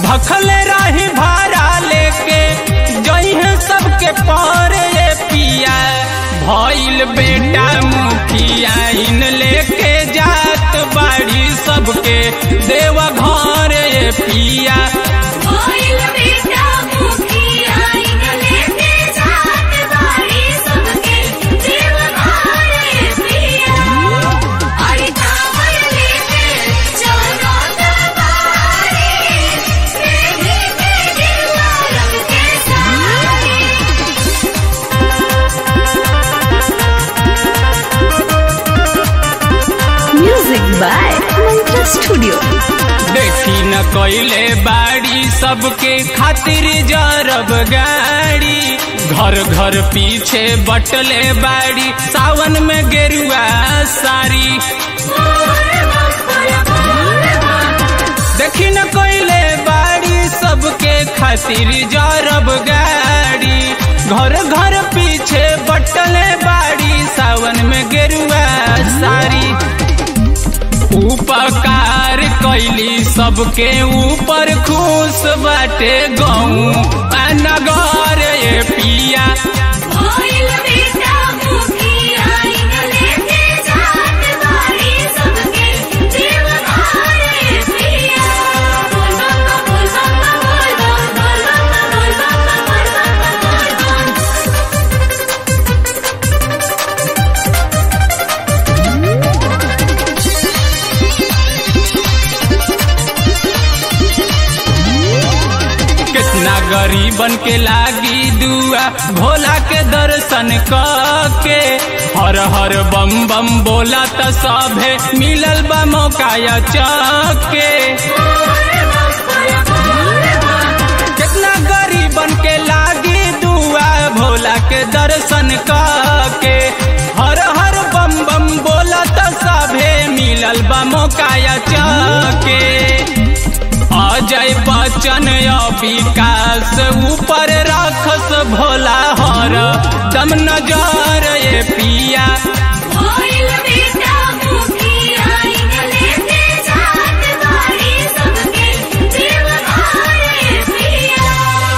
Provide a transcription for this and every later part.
भखले रही भाड़ा लेके जइहे सबके पारे ये पिया भइल बेटा मुखिया इन लेके जात बाड़ी सबके देव घर ये पिया कोइल बेटा मुखिया इनले के जात बाड़ी सबके जीव भारे पिया अरे कांवर लेके चलो दरबारे मेरे मेरे रंग के सारे Music by Mantra Studio. देखी न कोइले बाड़ी सबके खातिर जरब गाड़ी घर घर पीछे बटले बाड़ी सावन में गेरुआ साड़ी देखी न कोइले बाड़ी सबके खातिर जरब गाड़ी घर घर पीछे बटले बाड़ी सावन में गेरुआ साड़ी उपकार कैली सबके ऊपर खुश बाटे गऊ नगर ये पिया कोइल बेटा मुखिया इनले के जात बाड़ी सबके जीव भारे पिया बोल बम बोल बम बोल बम बोल बम बोल बम बोल बम बोल बम कितना गरीबन के लागी दुआ भोला के दर्शन के हर हर बम बम बोला त सभे मिलल बा मौका या चके कितना गरीबन के लागी दुआ भोला के दर्शन के हर हर बम बम बोला त सभे मिलल बा मौका या चके अजय बच्चन या विकास ऊपर राखस भोला हर दम नजर ये पिया कोइल बेटा मुखिया इनले के जात बाड़ी सबके जीव भारे पिया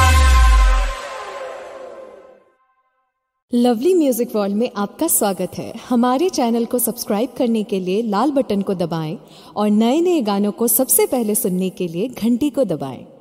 लवली म्यूजिक वर्ल्ड में आपका स्वागत है हमारे चैनल को सब्सक्राइब करने के लिए लाल बटन को दबाएं और नए नए गानों को सबसे पहले सुनने के लिए घंटी को दबाएं